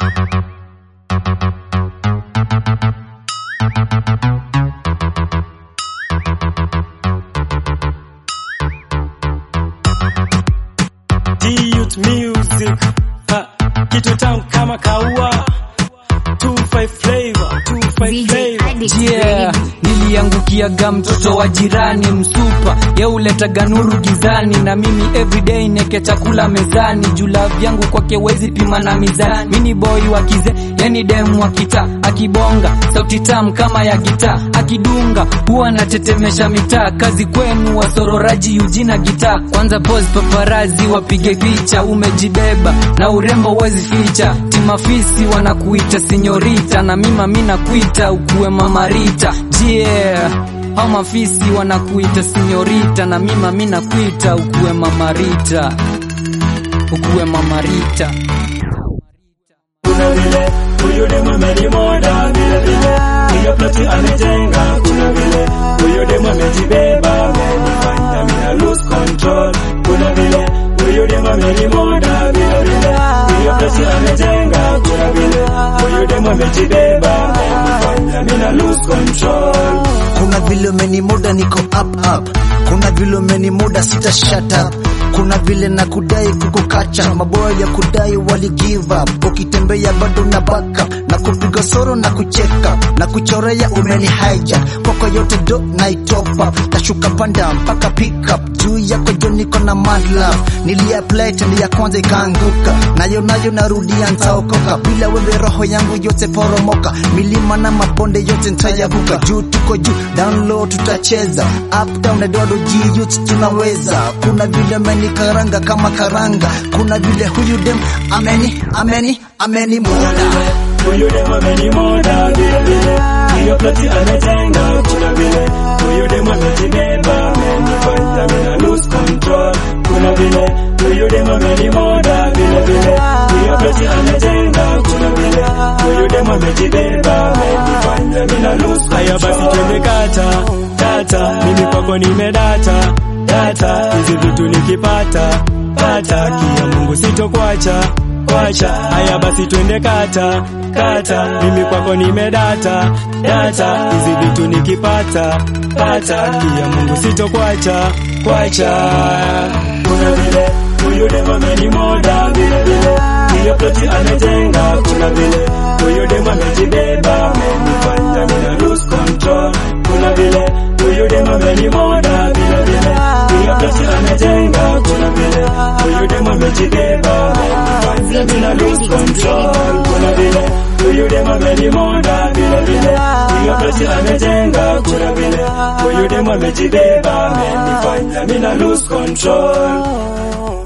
D-Youth Music ha, kitu tamu kama kaua 25 flavor 25 flavor Yeah, niliangukiaga mtoto wa jirani msupa yeuletaga nuru gizani na mimi everyday neke chakula mezani jula vyangu kwake wezi pima na mizani mini boy wa kize yani demu wa kita akibonga sauti tamu kama ya gita akidunga huwa anatetemesha mitaa kazi kwenu wasororaji ujina gita kwanza pose paparazi wapige picha umejibeba na urembo wezi ficha timafisi wanakuita sinyorita na mima mina kuita ukuwe mamarita yeah hao mafisi wanakuita sinyorita na mima mina kuita ukuwe mamarita ukuwe mamarita kuna vile huyu demu amenimoda vile vile hiyo ploti amejenga kuna vile huyu demu amejibeba amenifanya mina lose control kuna vile huyu demu amenimoda vile vile hiyo ploti amejenga kuna vile huyu demu amejibeba amenifanya mina lose control kuna vile umenimoda niko up up kuna vile umenimoda sita shut up kuna vile na kudai kukukacha maboya ya kudai wali give up ukitembea bado na backup na kupiga soro na kucheka na kuchorea umeni hijack kwako yote do na itop up tashuka panda mpaka pick up juu yako jo niko na mad love niliapply tendo ya kwanza ikaanguka nayo nayo narudia ntaokoka bila wewe roho yangu yote poromoka milima na mabonde yote ntayavuka juu tuko juu down low tutacheza up down na dodo jiyut tunaweza kuna vile ameni karanga kama karanga kuna vile huyu dem ameni ameni ameni moda huyu demu amenimoda vile vile hiyo ploti amejenga kuna vile huyu demu amejibeba amenifanya mina lose control kuna vile huyu demu amenimoda vile vile hiyo ploti amejenga kuna vile huyu demu amejibeba amenifanya mina lose control haya basi twende kata kata mimi kwako nimedata data hizi vitu nikipata pata kia Mungu sitokwacha kwacha haya basi twende kata kata mimi kwako nimedata data hizi vitu nikipata pata kia Mungu sitokwacha kwacha kuna vile huyu demu amenimoda vile vile hiyo ploti amejenga kuna vile huyu demu amejibeba amenifanya mina lose control kuna vile huyu demu amenimoda vile vile hiyo ploti amejenga kuna vile huyu demu amejibeba amenifanya mina lose control kuna vile huyu demu amenimoda vile vile hiyo ploti amejenga kuna vile huyu demu amejibeba amenifanya mina lose control